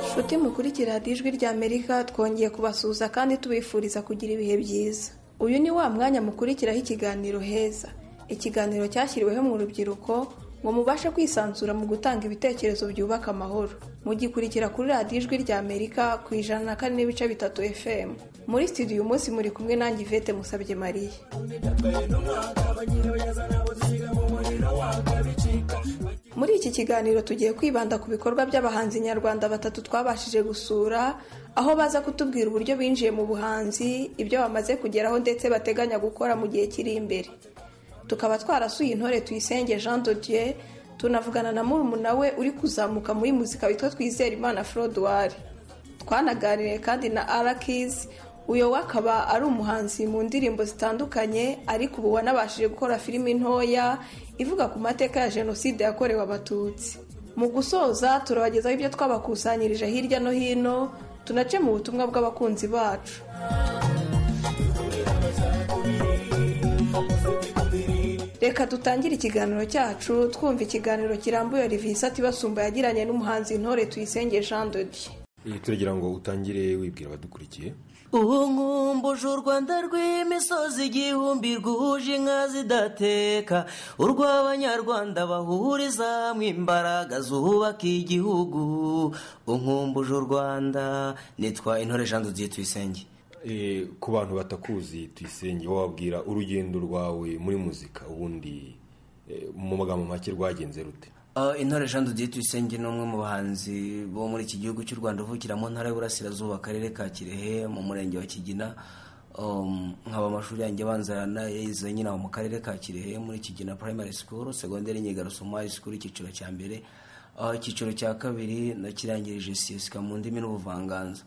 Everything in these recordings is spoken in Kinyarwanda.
inshuti mukurikira radiyo ijwi ry'amerika twongeye kubasuhuza kandi tubifuriza kugira ibihe byiza uyu ni wa mwanya mukurikiraho ikiganiro heza ikiganiro cyashyiriweho mu rubyiruko ngo mubashe kwisanzura mu gutanga ibitekerezo byubaka amahoro mugikurikira kuri radiyo ijwi ry'amerika ku ijana na kane n'ibice bitatu fm muri studio uyu munsi muri kumwe nanjye ivete musabye mariya muri iki kiganiro tugiye kwibanda ku bikorwa by'abahanzi nyarwanda batatu twabashije gusura aho baza kutubwira uburyo binjiye mu buhanzi ibyo bamaze kugeraho ndetse bateganya gukora mu gihe kiri imbere tukaba twarasuye intore tuyisenge jean dodier tunavugana na murumuna we uri kuzamuka muri muzika witwa twizera imana froduwari twanaganiriye kandi na arakizi uyu we akaba ari umuhanzi mu ndirimbo zitandukanye ariko ubu wanabashije gukora filimi ntoya ivuga ku mateka ya jenoside yakorewe abatutsi mu gusoza turabagezaho ibyo twabakusanyirije hirya no hino tunace mu butumwa bw'abakunzi bacu reka dutangire ikiganiro cyacu twumva ikiganiro kirambuye rivisa atibasumba yagiranye n'umuhanzi intore tuyisenge jean dodier turagira ngo utangire wibwira abadukurikiye ubu nkumbuje u rwanda rw'imisozi igihumbi rwuje inka zidateka urw'abanyarwanda bahuriza hamwe imbaraga zubaka igihugu unkumbuje u rwanda nitwa intore jean dudiye tuyisenge ku bantu batakuzi tuyisenge wabwira urugendo rwawe muri muzika ubundi mu magambo make rwagenze rute intore jean dudiye tuyisenge ni umwe mu bahanzi bo muri iki gihugu cy'u rwanda uvukira mu ntara y'uburasirazuba akarere ka kirehe mu murenge wa kigina nkaba amashuri yanjye abanza nayize nyine mu karere ka kirehe muri kigina primary school segonderi nyigarusoma school icyiciro cya mbere icyiciro cya kabiri nakirangirije siyesika mu ndimi n'ubuvanganzo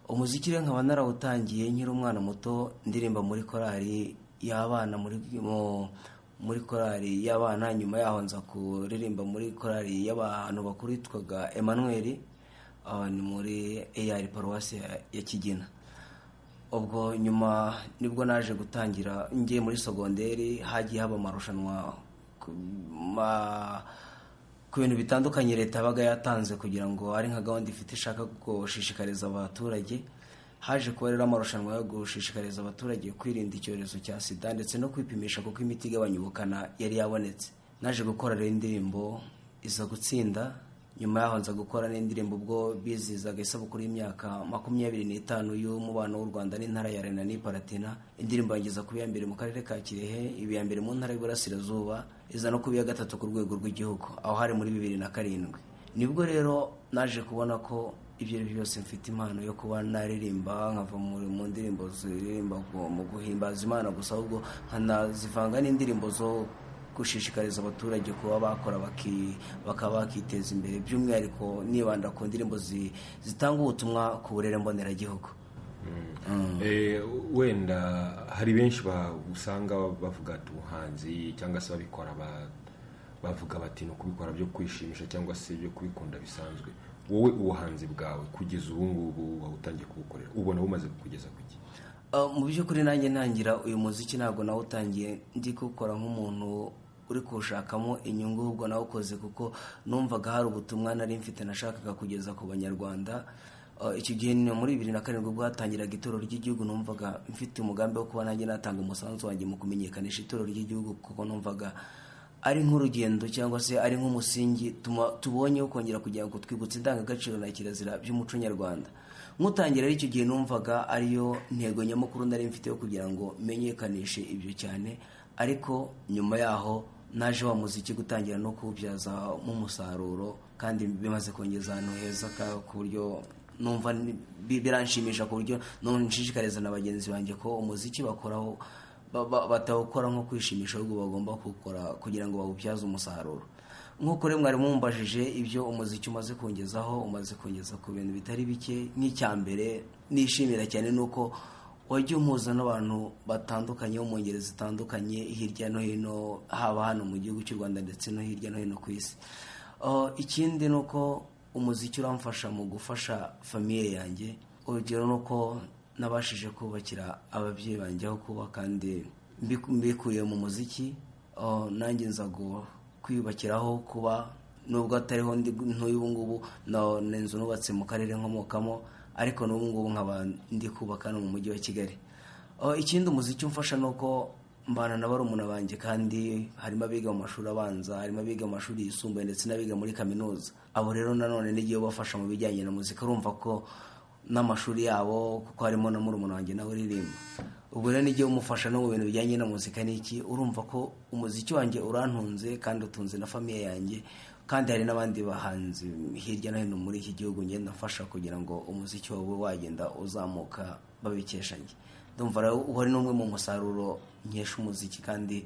umuziki rero nkaba narawutangiye nkiri umwana muto ndirimba muri korali y'abana muri muri korali y'abana nyuma yaho nza kuririmba muri korali y'abantu bakuru yitwaga Emmanuel ni muri eyari paruwasi ya kigina ubwo nyuma nibwo naje gutangira ngiye muri sogonderi hagiye haba amarushanwa ku bintu bitandukanye leta yabaga yatanze kugira ngo ari nka gahunda ifite ishaka gushishikariza abaturage haje kuba rero amarushanwa yo gushishikariza abaturage kwirinda icyorezo cya sida ndetse no kwipimisha kuko imiti igabanya ubukana yari yabonetse naje gukora rero indirimbo iza gutsinda nyuma yaho nza gukora n'indirimbo ubwo bizizaga isabukuru y'imyaka makumyabiri n'itanu y'umubano w'u rwanda n'intara ya rena n'iparatina indirimbo yageza kuba iya mbere mu karere ka kirehe iba iya mbere mu ntara y'uburasirazuba iza no kuba iya gatatu ku rwego rw'igihugu aho hari muri bibiri na karindwi nibwo rero naje kubona ko ibyo ari byo byose mfite impano yo kuba naririmba nkava mu ndirimbo ziririmba mu guhimbaza imana gusa ahubwo nkanazivanga n'indirimbo zo gushishikariza abaturage kuba bakora bakaba bakiteza imbere by'umwihariko nibanda ku ndirimbo zitanga ubutumwa ku burere mboneragihugu wenda hari benshi usanga bavuga ati ubuhanzi cyangwa se babikora bavuga bati ni ukubikora byo kwishimisha cyangwa se byo kubikunda bisanzwe wowe ubuhanzi bwawe kugeza ubu ngubu wawutangiye kubukorera ubona bumaze kugeza ku gihe mu by'ukuri nanjye ntangira uyu muziki ntabwo nawutangiye ndi kuwukora nk'umuntu uri kuwushakamo inyungu ahubwo nawukoze kuko numvaga hari ubutumwa nari mfite nashakaga kugeza ku banyarwanda icyo gihe ni muri bibiri na karindwi ubwo hatangiraga itorero ry'igihugu numvaga mfite umugambi wo kuba nanjye natanga umusanzu wanjye mu kumenyekanisha itorero ry'igihugu kuko numvaga ari nk'urugendo cyangwa se ari nk'umusingi tubonye wo kongera kugira ngo twibutse indangagaciro na kirazira by'umuco nyarwanda nk'utangira ari icyo gihe numvaga ariyo ntego nyamukuru nari mfite yo kugira ngo menyekanishe ibyo cyane ariko nyuma yaho naje wa muziki gutangira no kuwubyazamo umusaruro kandi bimaze kongeza ahantu heza ku buryo numva biranshimisha ku buryo nshishikariza na bagenzi banjye ko umuziki bakoraho batawukora nko kwishimisha ahubwo bagomba kuwukora kugira ngo bawubyaze umusaruro nk'uko rero mwari mumbajije ibyo umuziki umaze kongezaho umaze kongeza ku bintu bitari bike nk'icya mbere nishimira cyane ni uko wajya umuhuza n'abantu batandukanye bo mu ngeri zitandukanye hirya no hino haba hano mu gihugu cy'u rwanda ndetse no hirya no hino ku isi ikindi ni uko umuziki uramfasha mu gufasha famiye yanjye urugero ni uko nabashije kubakira ababyeyi banjye aho kuba kandi mbikuye mu muziki nanjye nza kwiyubakiraho kuba nubwo atariho ndi ntuyu ubu ngubu ni inzu nubatse mu karere nkomokamo ariko n'ubu ngubu nkaba ndi kubaka hano mu mujyi wa kigali ikindi umuziki umfasha ni uko mbana na barumuna banjye kandi harimo abiga mu mashuri abanza harimo abiga mu mashuri yisumbuye ndetse n'abiga muri kaminuza abo rero nanone n'igihe bafasha mu bijyanye na muzika urumva ko n'amashuri yabo kuko harimo na murumuna wanjye nawe uririmba ubwo rero n'igihe umufasha no mu bintu bijyanye na muzika n'iki urumva ko umuziki wanjye urantunze kandi utunze na famiye yanjye kandi hari n'abandi bahanzi hirya no hino muri iki gihugu ngenda mfasha kugira ngo umuziki wabo wagenda uzamuka babikesha njye ndumva rero uwo ari n'umwe mu musaruro nkesha umuziki kandi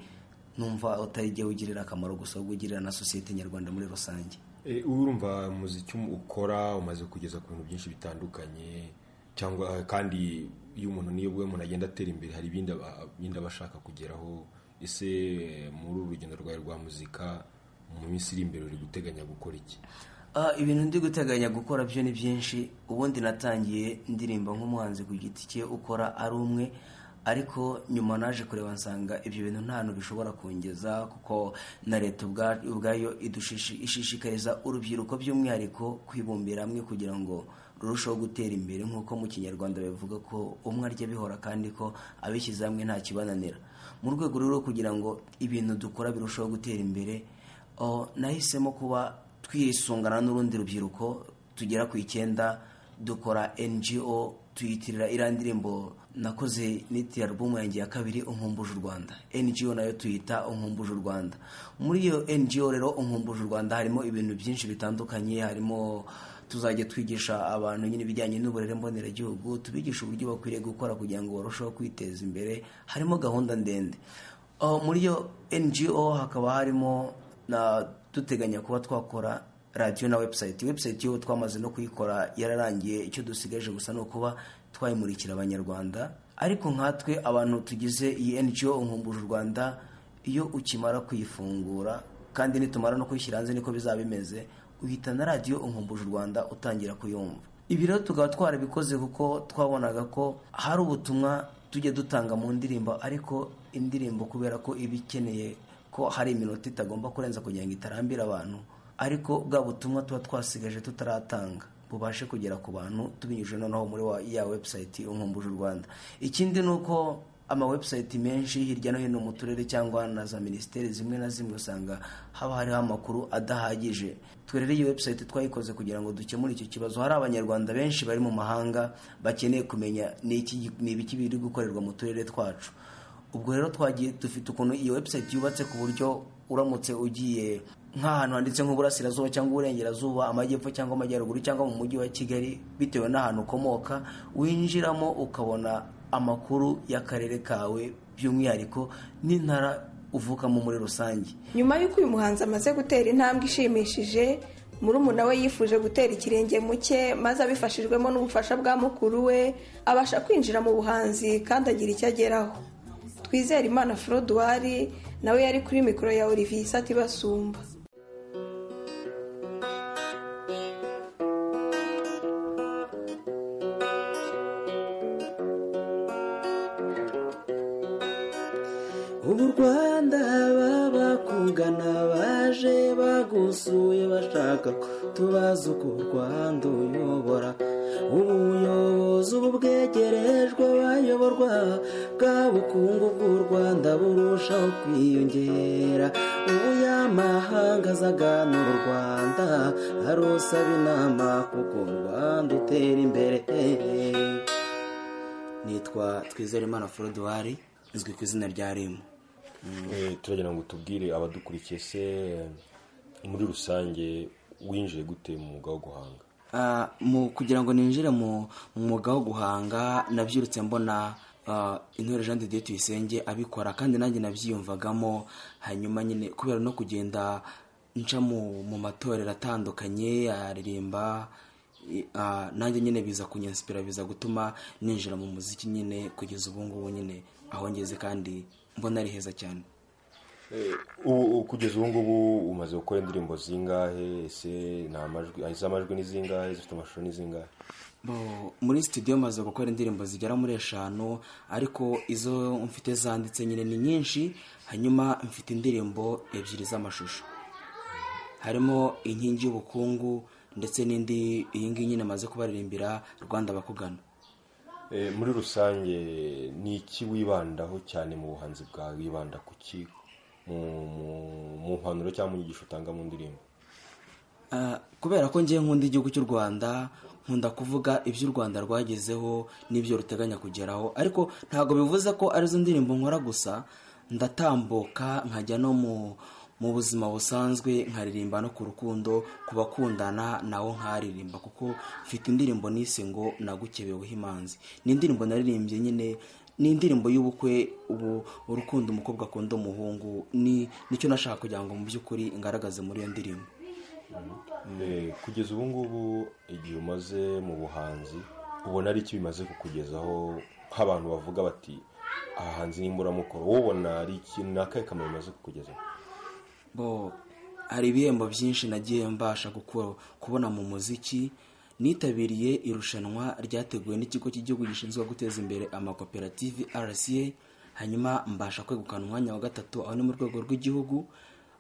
numva utarigiye ugirira akamaro gusa ahubwo ugirira na sosiyete nyarwanda muri rusange urumva umuziki ukora umaze kugeza ku bintu byinshi bitandukanye cyangwa kandi iyo umuntu niyo bwe umuntu agenda atera imbere hari ibindi aba ashaka kugeraho ese muri uru rugendo rwawe rwa muzika mu minsi iri imbere uri guteganya gukora iki ibintu ndi guteganya gukora byo ni byinshi ubundi natangiye ndirimba nk'umuhanzi ku giti cye ukora ari umwe ariko nyuma naje kureba nsanga ibyo bintu nta hantu bishobora kongeza kuko na leta ubwayo ishishikariza urubyiruko by'umwihariko kwibumbira hamwe kugira ngo rurusheho gutera imbere nk'uko mu kinyarwanda bavuga ko umwe arya bihora kandi ko abishyize hamwe nta kibananira mu rwego rero kugira ngo ibintu dukora birusheho gutera imbere nahisemo kuba twisungana n'urundi rubyiruko tugera ku icyenda dukora ngo tuyitirira iriya ndirimbo nakoze nitira alubumu yanjye ya kabiri unkumbuje u rwanda ngo nayo tuyita unkumbuje u rwanda muri iyo ngo rero unkumbuje u rwanda harimo ibintu byinshi bitandukanye harimo tuzajya twigisha abantu nyine ibijyanye n'uburere mboneragihugu tubigisha uburyo bakwiriye gukora kugira ngo barusheho kwiteza imbere harimo gahunda ndende muri iyo ngo hakaba harimo duteganya kuba twakora radiyo na webusayiti webusayiti yo twamaze no kuyikora yararangiye icyo dusigaje gusa ni ukuba twayimurikira abanyarwanda ariko nkatwe abantu tugize iyi ngo nkumbuje u rwanda iyo ukimara kuyifungura kandi nitumara no kuyishyira hanze niko bizaba bimeze uhitana radiyo nkumbuje u rwanda utangira kuyumva ibi rero tukaba twarabikoze kuko twabonaga ko hari ubutumwa tujya dutanga mu ndirimbo ariko indirimbo kubera ko iba ikeneye ko hari iminota itagomba kurenza kugira ngo itarambire abantu ariko bwa butumwa tuba twasigaje tutaratanga bubashe kugera ku bantu tubinyujije noneho muri ya webusayiti unkumbuje u rwanda ikindi ni uko amawebusayiti menshi hirya no hino mu turere cyangwa na za minisiteri zimwe na zimwe usanga haba hariho amakuru adahagije twerere iyi webusayiti twayikoze kugira ngo dukemure icyo kibazo hari abanyarwanda benshi bari mu mahanga bakeneye kumenya ni ibiki biri gukorerwa mu turere twacu ubwo rero twagiye dufite ukuntu iyo webusayiti yubatse ku buryo uramutse ugiye nk'ahantu handitse nk'uburasirazuba cyangwa uburengerazuba amajyepfo cyangwa amajyaruguru cyangwa mu mujyi wa kigali bitewe n'ahantu ukomoka winjiramo ukabona amakuru y'akarere kawe by'umwihariko n'intara uvukamo muri rusange nyuma y'uko uyu muhanzi amaze gutera intambwe ishimishije murumuna we yifuje gutera ikirenge mu cye maze abifashijwemo n'ubufasha bwa mukuru we abasha kwinjira mu buhanzi kandi agira icyo ageraho twizere imana forodwari nawe yari kuri mikoro ya olivier isati basumba ubu rwanda babakugana baje bagusuye bashaka tubaza uko u rwanda uyobora ubuyobozi ubu bwegerejwe abayoborwa bwa bukungu bw'u rwanda burushaho kwiyongera ubu yamahanga azaganura u rwanda arusaba inama kuko u rwanda utera imbere nitwa twizerimana forodwari izwi ku izina rya rimu turagira ngo tubwire abadukurikiye se muri rusange winjiye gute mu mwuga wo guhanga kugira ngo ninjire mu mwuga wo guhanga nabyirutse mbona intore jean de dieu tuyisenge abikora kandi nanjye nabyiyumvagamo hanyuma nyine kubera no kugenda nca mu matorero atandukanye aririmba nanjye nyine biza kunyansipira biza gutuma ninjira mu muziki nyine kugeza ubu ngubu nyine aho ngeze kandi mbona ari heza cyane kugeza ubu ngubu umaze gukora indirimbo zingahe ese ni amajwi amajwi ni zingahe zifite amashusho ni zingahe muri sitidiyo maze gukora indirimbo zigera muri eshanu ariko izo mfite zanditse nyine ni nyinshi hanyuma mfite indirimbo ebyiri z'amashusho harimo inkingi y'ubukungu ndetse n'indi iyi ngiyi nyine amaze kubaririmbira rwanda bakugana muri rusange ni iki wibandaho cyane mu buhanzi bwawe wibanda ku ki mu mpanuro cyangwa mu nyigisho utanga mu ndirimbo Ah, kubera ko ngiye nkunda igihugu cy'u rwanda nkunda kuvuga ibyo u rwanda rwagezeho n'ibyo ruteganya kugeraho ariko ntabwo bivuze ko arizo ndirimbo nkora gusa ndatambuka nkajya no mu mu buzima busanzwe nkaririmba no ku rukundo ku bakundana nawo nkaririmba kuko mfite indirimbo nise ngo nagukebeweho imanzi ni indirimbo naririmbye nyine ni indirimbo y'ubukwe ubu urukundo umukobwa akunda umuhungu ni nicyo nashaka kugira ngo mu by'ukuri ngaragaze muri iyo ndirimbo Eh, kugeza ubu ngubu igihe umaze mu buhanzi ubona ari iki bimaze kukugezaho nk'abantu bavuga bati aha hanze ni imburamukoro wowe ubona ari iki ni akahe kamaro bimaze kukugezaho bo hari ibihembo byinshi nagiye mbasha gukora kubona mu muziki nitabiriye irushanwa ryateguwe n'ikigo cy'igihugu gishinzwe guteza imbere amakoperative rca hanyuma mbasha kwegukana umwanya wa gatatu aho ni mu rwego rw'igihugu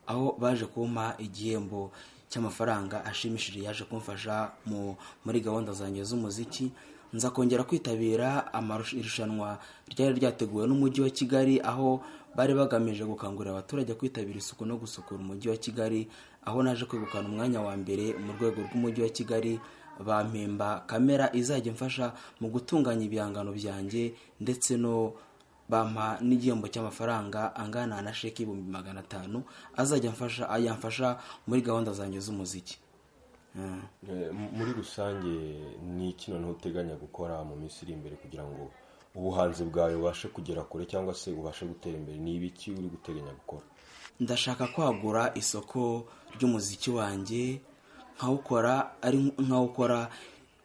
aho baje kumpa igihembo cy'amafaranga ashimishije yaje kumfasha mu muri gahunda zanjye z'umuziki nza kongera kwitabira amarusha- irushanwa ryari ryateguwe n'umujyi wa kigali aho bari bagamije gukangurira abaturage kwitabira isuku no gusukura umujyi wa kigali aho naje kwegukana umwanya wa mbere mu rwego rw'umujyi wa kigali bampemba kamera izajya imfasha mu gutunganya ibihangano byanjye ndetse no bampa n'igihembo cy'amafaranga angana na sheki ibihumbi magana atanu azajya amfasha yamfasha muri gahunda zanjye z'umuziki Mm. Eh, m- muri rusange ni iki noneho uteganya gukora mu minsi iri imbere kugira ngo ubuhanzi bwawe bubashe kugera kure cyangwa se ubashe gutera imbere ni ibiki uri guteganya gukora ndashaka kwagura isoko ry'umuziki wanjye nkawukora ari nkawukora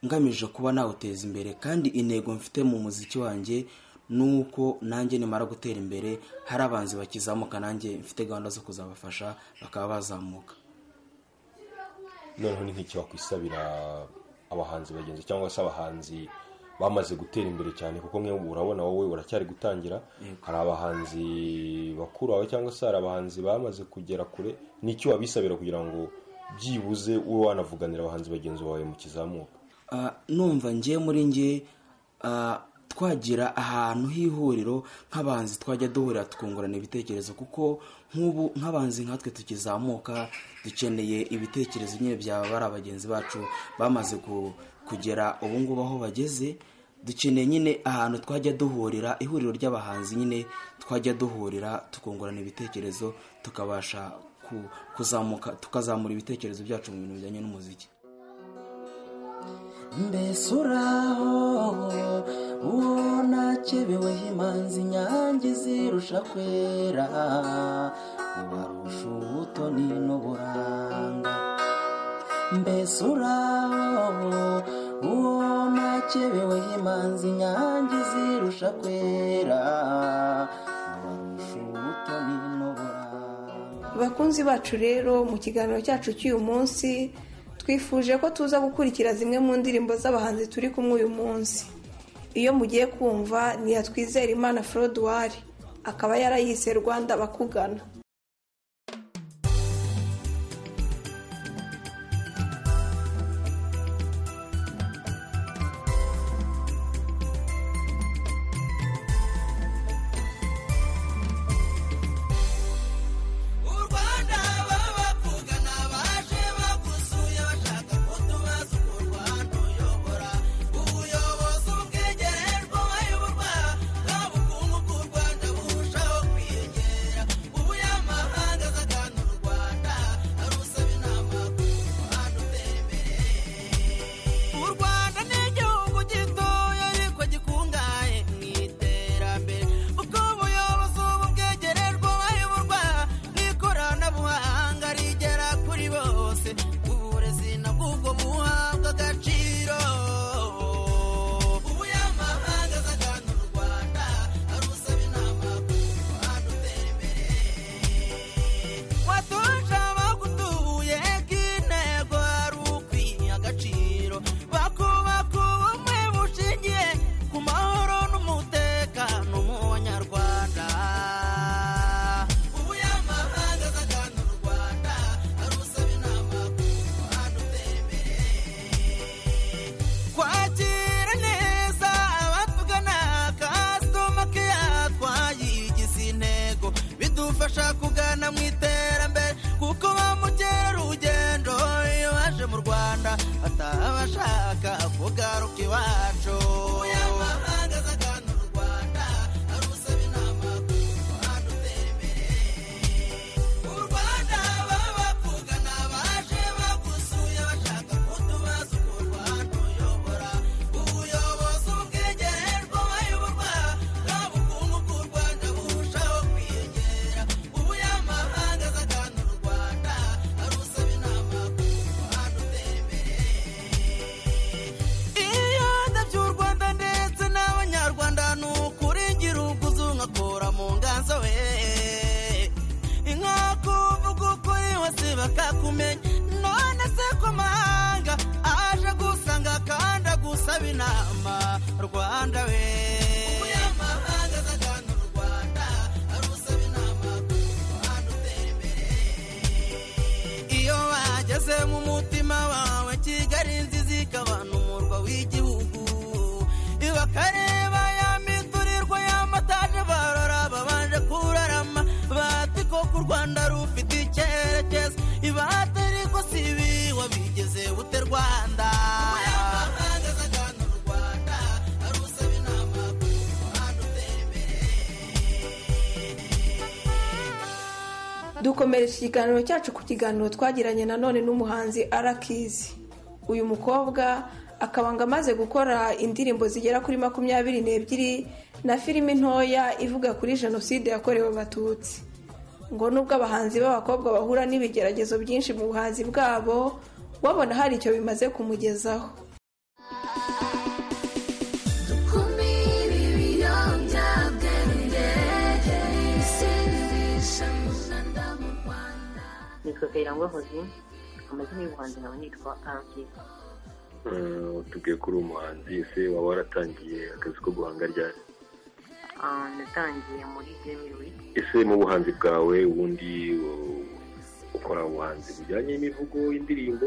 ngamije kuba nawuteza imbere kandi intego mfite mu muziki wanjye ni uko nanjye nimara gutera imbere hari abanzi bakizamuka nanjye mfite gahunda zo kuzabafasha bakaba bazamuka noneho ni nk'iki wakwisabira abahanzi bagenzi cyangwa se abahanzi bamaze gutera imbere cyane kuko mwe urabona wowe uracyari gutangira hari abahanzi bakuru bawe cyangwa se hari abahanzi bamaze kugera kure ni iki wabisabira kugira ngo byibuze ube wanavuganira abahanzi bagenzi bawe mu kizamuka Ah, numva ngiye muri nge ah, twagira ahantu h'ihuriro nk'abanzi twajya duhurira tukungurana ibitekerezo kuko nk'ubu nk'abanzi nkatwe tukizamuka dukeneye ibitekerezo nyine byaba bari abagenzi bacu bamaze ku- kugera ubu ngubu aho bageze dukeneye nyine ahantu twajya duhurira ihuriro ry'abahanzi nyine twajya duhurira tukungurana ibitekerezo tukabasha ku- kuzamuka tukazamura ibitekerezo byacu mu bintu bijyanye n'umuziki mbese uraho uwo nakebeweho imanzi inyange zirusha kwera ubarusha ubutoni n'uburanga mbese uraho uwo nakebeweho imanzi inyange zirusha kwera ubarusha ubutoni n'uburanga bakunzi bacu rero mu kiganiro cyacu cy'uyu munsi twifuje ko tuza gukurikira zimwe mu ndirimbo z'abahanzi turi kumwe uyu munsi iyo mugiye kumva ni iya twizera imana forodwari akaba yarayise rwanda bakugana Ubu ya atabashaka kugaruka iwacu umunyamahanga aza agana u rwanda ari usaba inama ku muhanda utera imbere u rwanda babakuga ni abaje bagusuye bashaka kutubaza ukuntu watuyobora ubuyobozi ubwegererwa bayoborwa nta bukungu bw'u rwanda burushaho kwiyongera umunyamahanga aza agana u rwanda ari usaba inama ku muhanda utera imbere iyo ndabyo u rwanda ndetse n'abanyarwanda ni ukuri ngira ubwuzu nkakura mu nganzo we inkakuvuga ukuri hose bakakumenya none se ku mahanga aje gusanga kandi agusaba inama rwanda we umunyamahanga aza agana u rwanda arusaba inama ku muhanda utera imbere iyo wageze mu mutima wawe kigali nziza ikabana umurwa w'igihugu bakareba ya miturirwa y'amataje barora babanje kurarama bati koko u rwanda rufite icyerekezo ibate ariko si ibi wabigeze bute rwanda umunyamahanga aza agana u rwanda arusaba inama ku muhanda utera imbere dukomereje ikiganiro cyacu ku kiganiro twagiranye nanone n'umuhanzi arakizi uyu mukobwa akaba ngo amaze gukora indirimbo zigera kuri makumyabiri n'ebyiri na filime ntoya ivuga kuri jenoside yakorewe abatutsi ngo nubwo abahanzi b'abakobwa bahura n'ibigeragezo byinshi mu buhanzi bwabo babona hari icyo bimaze kumugezaho dukumire ibiyobyabwenge bisindisha mu Rwanda mu Rwanda nitwa kayirangwa hozi amazina y'ubuhanzi nkaba nitwa arakisi utubwiye ko uri umuhanzi ese waba waratangiye akazi ko guhanga ryari Ah, natangiye muri gemi wiki ese mu buhanzi bwawe ubundi u- ukora ubuhanzi bujyanye n'imivugo indirimbo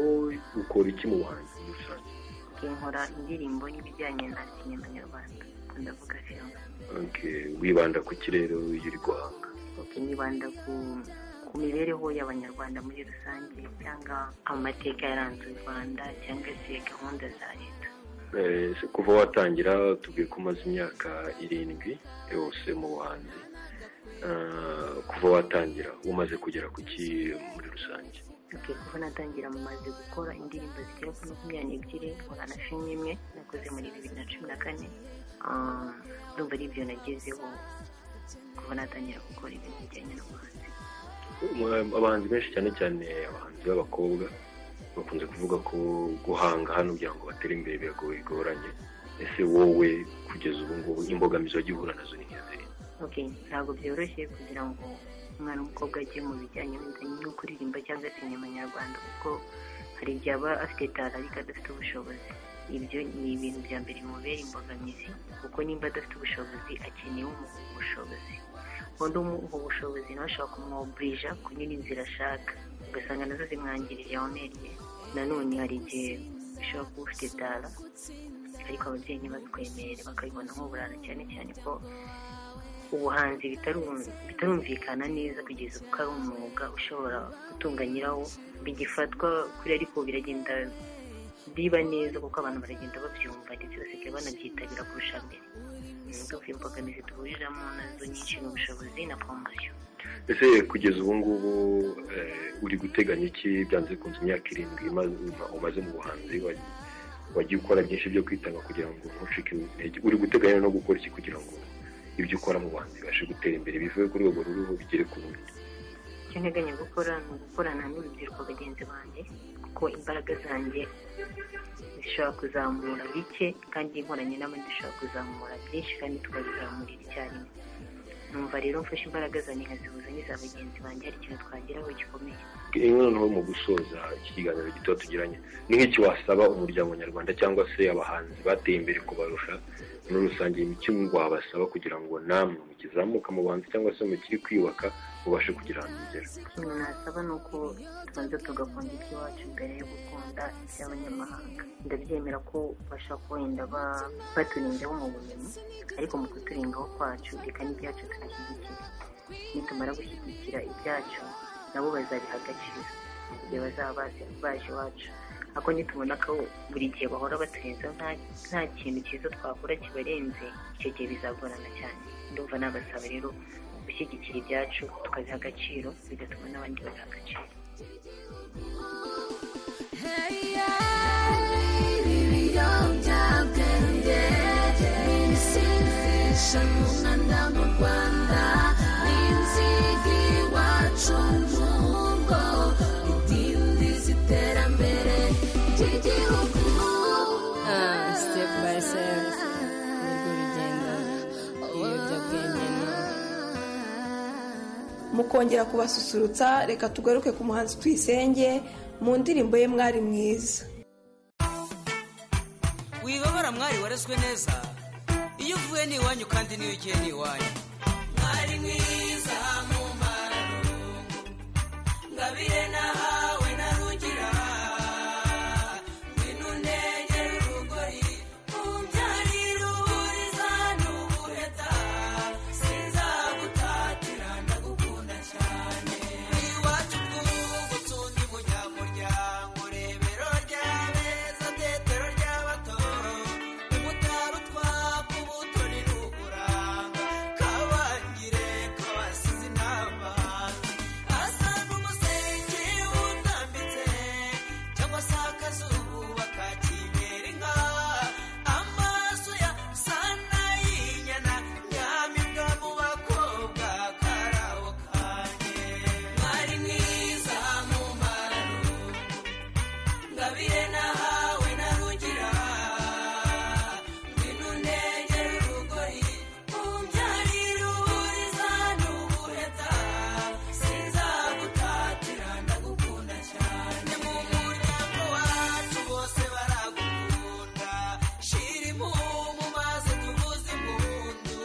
ukora iki mu buhanzi muri rusange nkora indirimbo n'ibijyanye na sinema nyarwanda ndavuga filime Okay, wibanda ku kirere iyo uri guhanga ok nibanda ku ku mibereho y'abanyarwanda muri rusange cyangwa amateka yaranze u rwanda cyangwa se gahunda za leta Eh, ese kuva watangira tubwiye ko umaze imyaka irindwi yose mu buhanzi Ah, kuva watangira umaze kugera ku ki muri rusange ok kuva natangira maze gukora indirimbo zigera kuri makumyabiri n'ebyiri nkora na filime imwe nakoze muri bibiri na cumi na kane Ah, ndumva ari ibyo nagezeho kuva natangira gukora ibintu bijyanye n'ubuhanzi Um, abahanzi benshi cyane cyane abahanzi b'abakobwa bakunze kuvuga ko guhanga hano kugira ngo batere imbere biragoye bigoranye ese wowe kugeza ubu ngubu imbogamizi wagiye uhura nazo ni nk'izihe ok ntabwo byoroshye kugira ngo umwana w'umukobwa ajye mu bijyanye n'ibijyanye no kuririmba cyangwa se inyuma nyarwanda kuko hari igihe aba afite tara ariko adafite ubushobozi ibyo ni ibintu bya mbere bimubera imbogamizi kuko nimba adafite ubushobozi akeneye umuha ubwo bushobozi undi umuha ubwo bushobozi nawe ashobora kumwoburija kunyura inzira ashaka ugasanga nazo zimwangirira omerye nanone hari igihe ushobora kuba ufite tara ariko ababyeyi ntibabikwemerere bakabibona nk'uburara cyane cyane ko ubuhanzi bitarum- bitarumvikana neza kugeza ubu ko ari umwuga ushobora gutunga nyirawo bigifatwa kuri ariko biragenda biba neza kuko abantu baragenda babyumva ndetse basigaye banabyitabira kurusha mbere ndumva imbogamizi duhuriramo nazo nyinshi ni ubushobozi na promosiyo ese kugeza ubu ngubu eh, uri guteganya iki byanze bikunze imyaka irindwi imaze- uma- umaze mu buhanzi wa- wagiye ukora byinshi byo kwitanga kugira ngo ntucike intege uri guteganya no gukora iki kugira ngo ibyo ukora mu buhanzi bibashe gutera imbere bivuye ku rwego ruriho bigere ku rundi icyo nteganya gukora ni ugukorana n'urubyiruko bagenzi banjye kuko imbaraga zanjye zishobora kuzamura bike kandi inkoranye n'abandi dushobora kuzamura byinshi kandi tukabizamurira icyarimwe numva rero mfashe imbaraga zanjye nkazihuza n'iza bagenzi banjye hari ikintu twageraho gikomeye noneho mu gusoza iki kiganiro gito tugiranye ni nk'iki wasaba umuryango nyarwanda cyangwa se abahanzi bateye imbere kubarusha muri rusange ni iki wabasaba kugira ngo namwe mukizamuka mu buhanzi cyangwa se mukiri kwiyubaka mubashe kugira ahantu mugera ikintu nasaba ni uko tubanza tugakunda iby'iwacu mbere yo gukunda iby'abanyamahanga ndabyemera ko bashobora kuba wenda ba- baturindaho mu bumenyi ariko mu kuturindaho kwacu reka n'ibyacu tubishyigikire nitumara gushyigikira ibyacu nabo bazabiha agaciro igihe bazaba bazi baje iwacu ariko nitubona ko buri gihe bahora baturenza nta kintu cyiza twakora kibarenze icyo gihe bizagorana cyane ndumva nabasaba rero gushyigikira ibyacu tukabiha agaciro bigatuma n'abandi babiha agaciro ibiyobyabwenge n'ibisindisha mu mwanda mu rwanda ni inzigi iwacu mu ngo idindiza iterambere ry'igihugu Ah, step by step nirwo rugendo ibiyobyabwenge ni mukongera kubasusurutsa reka tugaruke ku muhanzi tuyisenge mu ndirimbo ye mwari mwiza wibabara mwari warezwe neza iyo uvuye ni iwanyu kandi n'iyo ugiye ni iwanyu mwari mwiza mu mararugo ngabire nahawe na rugira ngwino unegere urugori umbyarire uburiza n'ubuheta sinzagutatira ndagukunda cyane iwacu twugu tundi munyamuryango rebero ry'abeza tetero ry'abato umutara utwapa ubuto ni n'ukuranga kabangire kabasize inama asanga umusenge utambitse cyangwa se akazuba ka kibera inka amaso ya sana y'inyana nyaminga mu bakobwa karabo kanjye mwari mwiza mu mararugo ngabire nahawe na rugira ngwino unegere urugori umbyarire uburiza n'ubuheta sinzagutatira ndagukunda cyane mu muryango wacu bose baragukunda shira impumu maze tuvuze impundu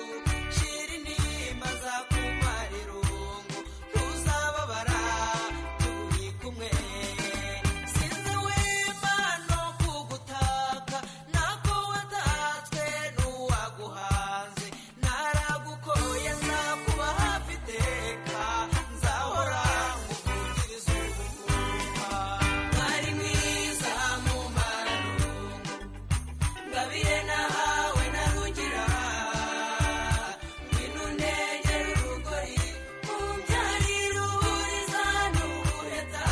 shira intimba zakumara irungu ntuzababara turi kumwe sinzi w'imana kugutaka nako watatswe n'uwaguhanze naragukoye nzakuba hafi iteka nzahora nkuvugiriza ubuguma mwari mwiza mu mararugo ngabire nahawe na rugira ngwino unegere urugori umbyarire uburiza n'ubuheta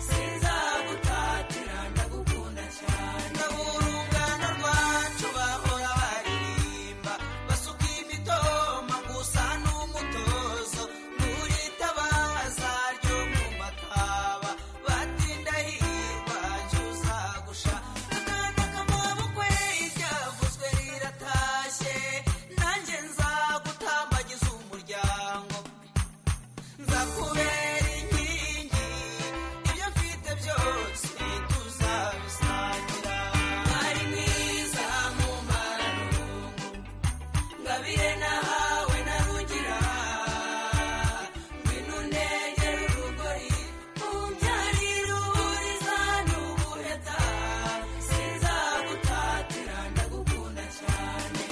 sinzagutatira ndagukunda cyane urungano rwacu bahora baririmba basuka imitoma gusa n'umutozo nturitabaza ryo mu mataba batinda hirwa jya uzagusha akana k'amabukwe iryavuzwe riratashye nanjye nzagutambagiza umuryango nzakubera inkingi ibyo mfite byose tuzabisangira mwari mwiza mu mararugo ngabire nahawe na rugira ngwino unegere urugori umbyarire uburiza n'ubuheta sinzagutatira ndagukunda cyane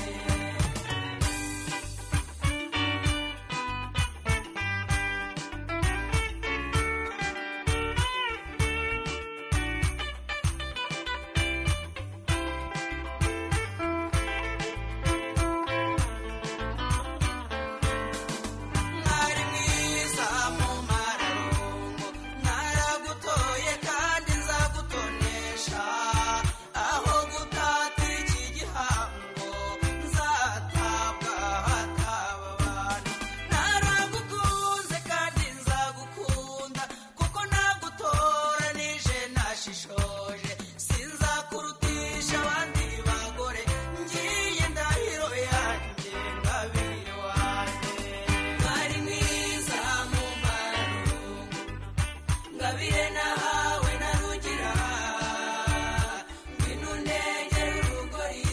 mwari mwiza mu mararugo mwaragutoye kandi nzagutonesha aho gutatira iki gihango nzatabwa hataba abantu naragukunze kandi nzagukunda kuko nagutoranije nashishoje sinzakurutisha abandi bagore ngiye ndahiro yanjye ngabire wanjye mwari mwiza mu mararugo ngabire nahawe na rugira ngwino unegere urugori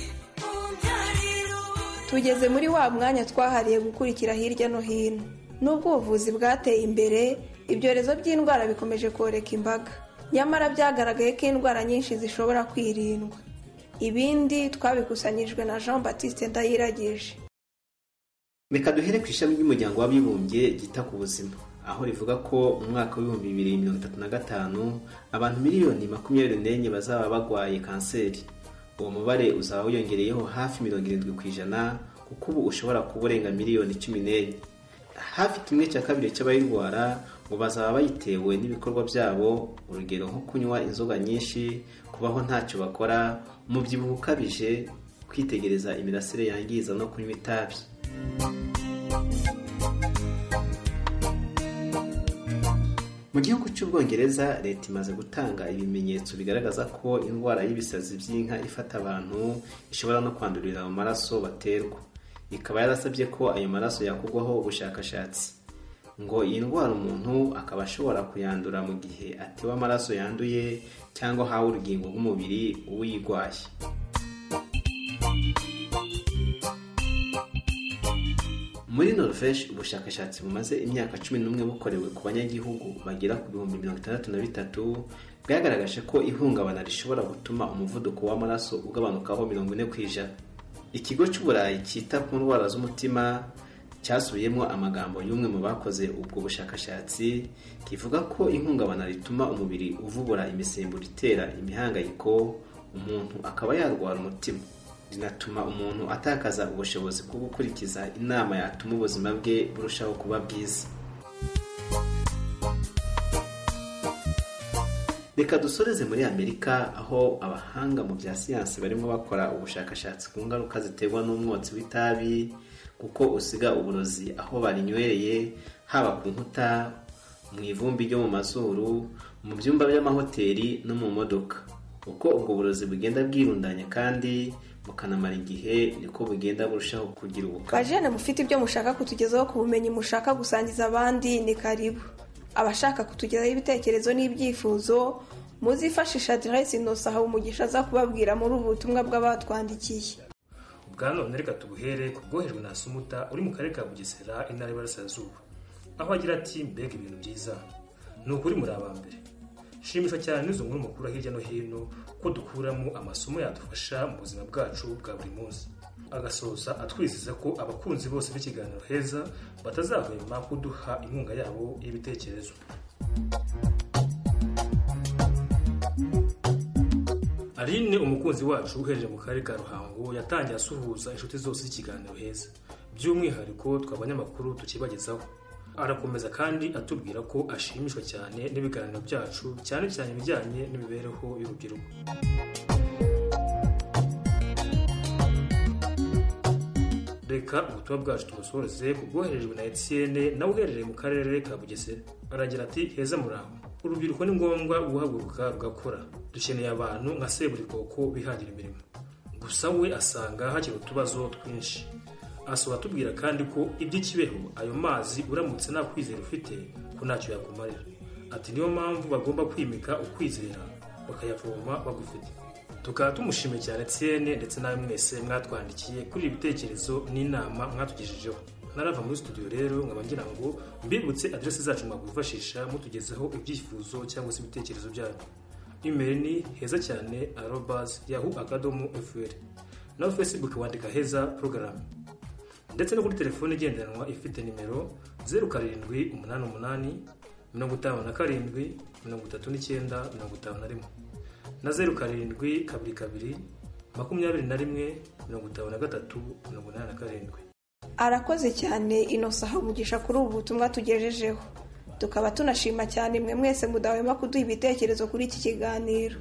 umbyarire ubu tugeze muri wa mwanya twahariye gukurikira hirya no hino nubwo ubuvuzi bwateye imbere ibyorezo by'indwara bikomeje koreka imbaga nyamara byagaragaye ko indwara nyinshi zishobora kwirindwa ibindi twabikusanyijwe na jean batiste ndayiragije reka duhere ku ishami ry'umuryango w'abibumbye ryita ku buzima aho rivuga ko mu mwaka w'ibihumbi bibiri mirongo itatu na gatanu abantu miliyoni makumyabiri n'enye bazaba barwaye kanseri uwo mubare uzaba wiyongereyeho hafi mirongo irindwi ku ijana kuko ubu ushobora kuba urenga miliyoni cumi n'enye hafi kimwe cya kabiri cy'abayirwara ngo bazaba bayitewe n'ibikorwa byabo urugero nko kunywa inzoga nyinshi kubaho ntacyo bakora umubyibuho ukabije kwitegereza imirasire yangiza no kunywa itabi mu gihugu cy'ubwongereza leta imaze gutanga ibimenyetso bigaragaza ko indwara y'ibisazi by'inka ifata abantu ishobora no kwandurira mu maraso baterwa ikaba yarasabye ko ayo maraso yakugwaho ubushakashatsi ngo iyi ndwara umuntu akaba ashobora kuyandura mu gihe atewe amaraso yanduye cyangwa ahawe urugingo rw'umubiri uyirwaye muri norvege ubushakashatsi bumaze imyaka cumi n'umwe bukorewe ku banyagihugu bagera ku bihumbi mirongo itandatu na bitatu bwagaragaje ko ihungabana rishobora gutuma umuvuduko w'amaraso ugabanukaho mirongo ine ku ijana ikigo cy'uburayi cyita ku ndwara z'umutima cyasubiyemo amagambo y'umwe mu bakoze ubwo bushakashatsi kivuga ko ihungabana rituma umubiri uvubura imisemburo itera imihangayiko umuntu akaba yarwara umutima binatuma umuntu atakaza ubushobozi bwo gukurikiza inama yatuma ubuzima bwe burushaho kuba bwiza reka dusoreze muri amerika aho abahanga mu bya siyansi barimo bakora ubushakashatsi ku ngaruka ziterwa n'umwotsi w'itabi kuko usiga uburozi aho barinywereye haba ku nkuta mu ivumbi ryo mu mazuru mu byumba by'amahoteli no mu modoka uko ubwo burozi bugenda bwirundanya kandi bukanamara igihe niko bugenda burushaho kugira ubukana bajene mufite ibyo mushaka kutugezaho ku bumenyi mushaka gusangiza abandi ni karibu abashaka kutugezaho ibitekerezo n'ibyifuzo muzifashisha aderesi inosa umugisha aza kubabwira muri ubu butumwa bw'abatwandikiye bwa none reka tuguhere ku bwohejwe na sumuta uri mu karere ka bugesera intara y'Iburasirazuba aho agira ati mbega ibintu byiza ni ukuri muri abambere shimishwa cyane n'izo nkuru mukura hirya no hino ko dukuramo amasomo yadufasha mu buzima bwacu bwa buri munsi agasoza atwizeza ko abakunzi bose b'ikiganiro heza batazahwema kuduha inkunga yabo y'ibitekerezo aline umukunzi wacu uhereye mu karere ka ruhango yatangiye asuhuza inshuti zose z'ikiganiro heza by'umwihariko twabanyamakuru tukibagezaho arakomeza kandi atubwira ko ashimishwa cyane n'ibiganiro byacu cyane cyane ibijyanye n'imibereho y'urubyiruko reka ubutumwa bwacu tubusoreze ku bwoherejwe na etiyene nawe uherereye mu karere ka bugesera aragira ati heza muraho urubyiruko ni ngombwa guhaguruka rugakora dukeneye abantu nka seburikoko bihangira imirimo gusa we asanga hakiri utubazo twinshi asaba atubwira kandi ko ibyo kibeho ayo mazi uramutse nta kwizera ufite ko ntacyo yakumarira ati niyo mpamvu bagomba kwimika ukwizera bakayavoma bagufite tukaba tumushimiye cyane tsiyene ndetse nawe mwese mwatwandikiye kuri ibitekerezo n'inama mwatugejejeho narava muri studio rero nkaba ngira ngo mbibutse aderesi zacu mwakwifashisha mutugezeho ibyifuzo cyangwa se ibitekerezo byanyu imeri ni heza cyane arobazi yahu akadomo fr nawe facebook wandika heza porogaramu ndetse no kuri telefone igendanwa ifite nimero zeru karindwi umunani umunani mirongo itanu na karindwi mirongo itatu n'icyenda mirongo itanu na rimwe na zeru karindwi kabiri kabiri makumyabiri na rimwe mirongo itanu na gatatu mirongo inani na karindwi arakoze cyane inosa umugisha kuri ubu butumwa tugejejeho tukaba tunashima cyane mwe mwese mudahwema kuduha ibitekerezo kuri iki kiganiro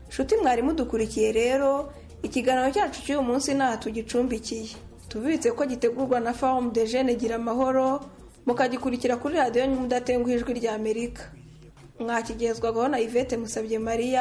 nshuti mwari mudukurikiye rero ikiganiro cyacu cy'uyu munsi ntaha tugicumbikiye tubibitse ko gitegurwa na famu de jene gira amahoro mukagikurikira kuri radiyo mudatenguha ijwi ry'amerika mwakigezwagaho na yvette musabye mariya